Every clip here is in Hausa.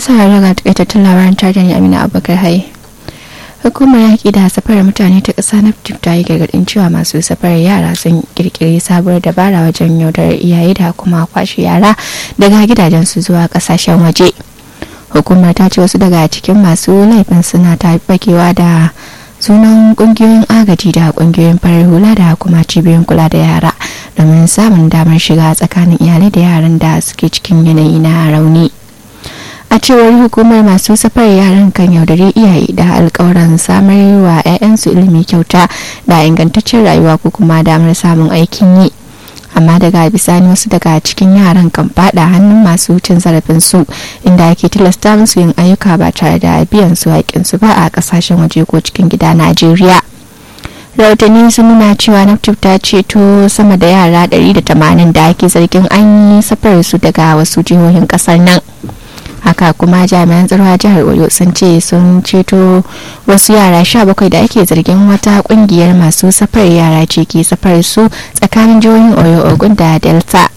sauraro ga takaitattun labaran tare da Amina Abubakar Haye. Hukumar yaƙi da safarar mutane ta ƙasa na ta yi gargaɗin cewa masu safarar yara sun ƙirƙiri sabuwar dabara wajen yaudar iyaye da kuma kwashe yara daga gidajensu zuwa ƙasashen waje. Hukumar ta ce wasu daga cikin masu laifin suna ta bakewa da sunan ƙungiyoyin agaji da ƙungiyoyin farar hula da kuma cibiyoyin kula da yara domin samun damar shiga tsakanin iyalai da yaran da suke cikin yanayi na rauni. a cewar hukumar masu safar yaran kan yaudare iyaye da alkawaran samar wa 'ya'yansu ilimi kyauta da ingantaccen rayuwa ko kuma damar samun aikin yi amma daga bisani wasu daga cikin yaran kan fada hannun masu cin zarafin su inda ake tilasta musu yin ayyuka ba tare da biyan su haƙƙinsu ba a ƙasashen waje ko cikin gida najeriya rahotanni sun nuna cewa naftif ta ceto sama da yara 180 da ake zargin an yi safar su daga wasu jihohin kasar nan haka kuma jami'an tsaro a jihar oyo sun ce sun ceto wasu yara 17 da ake zargin wata kungiyar masu safar yara ce ke safar su tsakanin jihohin oyo ogun da delta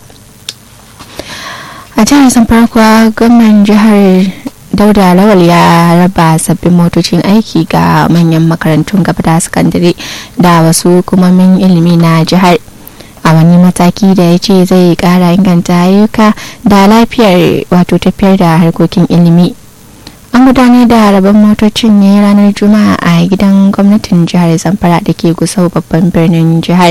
a jihar sun farko gwamnan jihar dauda lawal ya raba sabbin motocin aiki ga manyan makarantun gaba da sakandare da wasu hukumomin ilimi na jihar a wani mataki da ya ce zai kara inganta ayyuka da lafiyar wato tafiyar da harkokin ilimi an gudanar da rabon motocin ne ranar juma'a a gidan gwamnatin jihar zamfara da ke gusau babban birnin jihar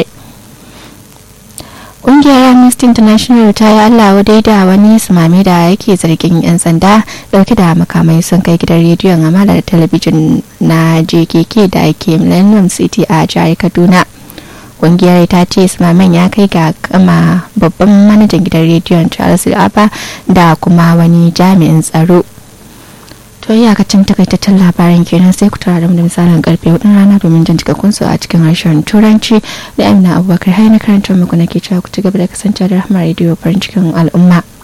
ƙungiyar amnesty international ta yi allah wadai da wani sumame da yake zargin 'yan sanda dauke da makamai sun kai gidan rediyon amala da talabijin na jkk da ake millennium city a jihar kaduna kungiyar ta ce sumaman ya kai ga kama babban manajan gidan rediyon charles abba da kuma wani jami'in tsaro to iyakacin takaitaccen labaran kenan sai ku tara da misalin karfe hudun rana domin jan cikakkun su a cikin harshen turanci da amina abubakar hai na karantar muku nake cewa ku ci gaba da kasance da rahama rediyo farin cikin al'umma